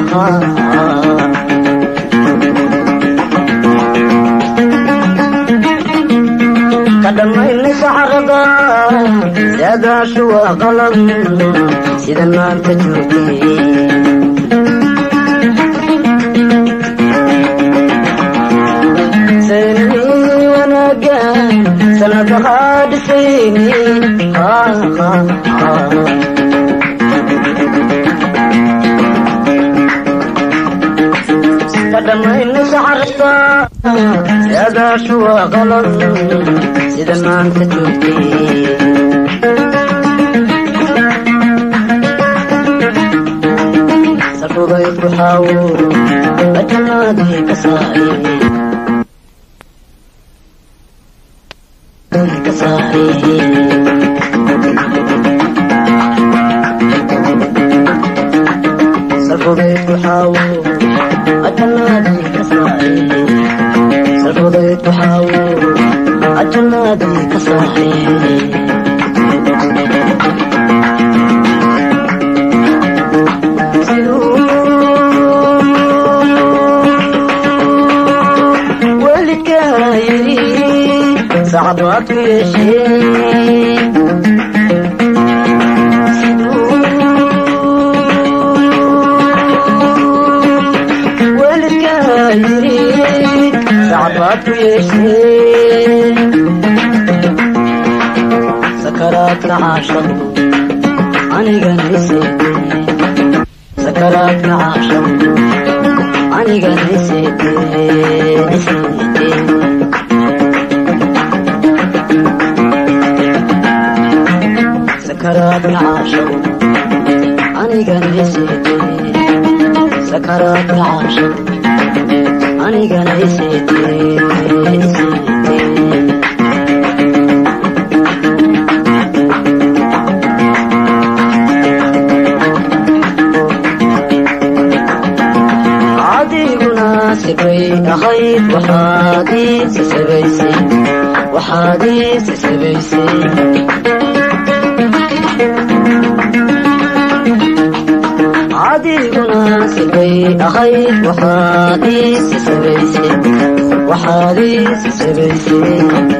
kadhammaynay saxarada saadaashu waa qalad sida maanta joogtay saynii wanaagan sanada qaadhisayni kadhammaynay saxarada saadaashu waa qalad sida maanta joogtay safuday kuxaawo ajanaadii ka saari ka saari safuday kuxaawo ajanaadii ka saari safuday kuxaawo ajanaadii ka saari sacad waad ku yeesheen welidkaa yiri sacad waad ku yeesheen sakaraadka caashadu anigana iseedee sakaraadka caashadu anigana iseedee iseedee sakaraadka caashadu anigana iseedee sakaraadka caashadu anigana iseedee iseedee adiguna sibay ahayd waxaad ii sasabaysay waxaad ii sasabaysay adiguna sibay ahayd waxaad ii sasabaysay waxaad ii sasabaysay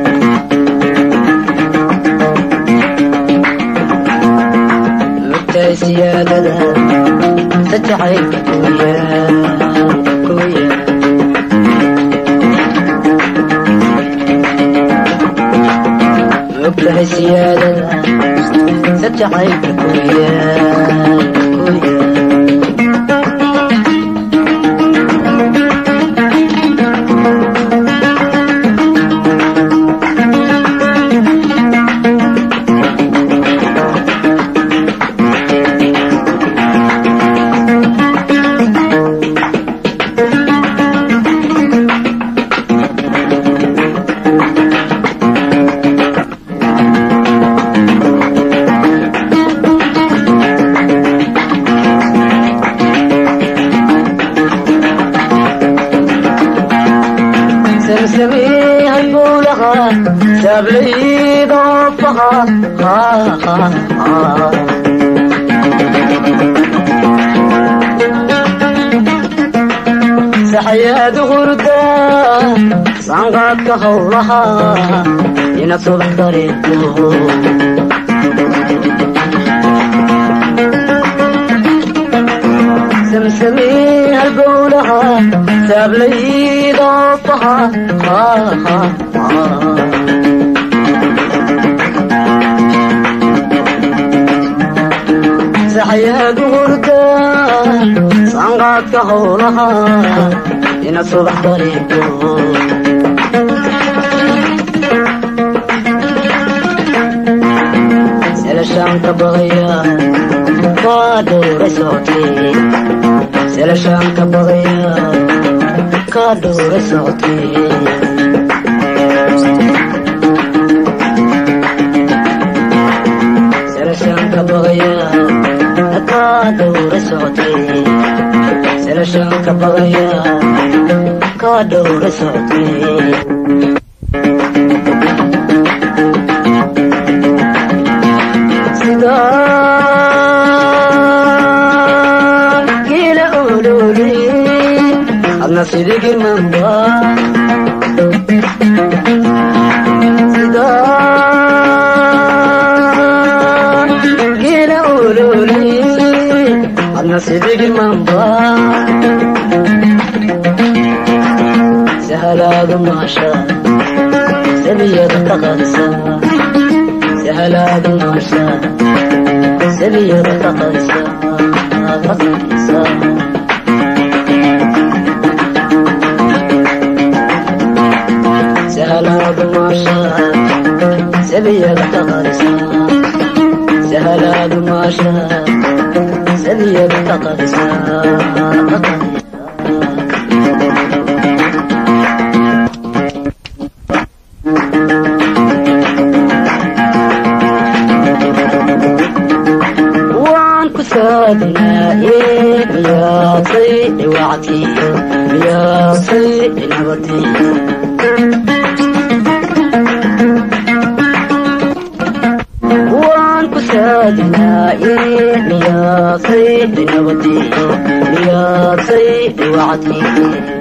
lugtay siyaadada sajacaylka kuyaa kuyaa ogtahay siyaadada sajacaylka kuyaa kuyaa سمسمي هالبولغة سابلي ضفها ها ها ها سحياد غردة صنقات كهولها ينصب طريقه سمسمي هالبولها سابلي ضفها ها ها ها سحياد غردة صنقات كهولها ينصب طريقه سلشان كبغيا كادور صوتي سلشان كبغيا كادور صوتي سلشان كبغيا كادور صوتي سلشان كبغيا كادور صوتي sidaan geela olo adna sidigi mamba sida geela ololi adna sidigi mamba sahalaadu maasha sabiyada taqadisa sahalaadu maasha sabiyada taqadisa taqadisa sahalaadu maasha sabiyada taqadisa sahalaadu maasha sabiyada taqadisa taqadisa waan ku saadinaaye miyaasay dhiwactii miyaasay nabadii waan ku saadinaaye miyaasay nabadii miyaasay dhiwactii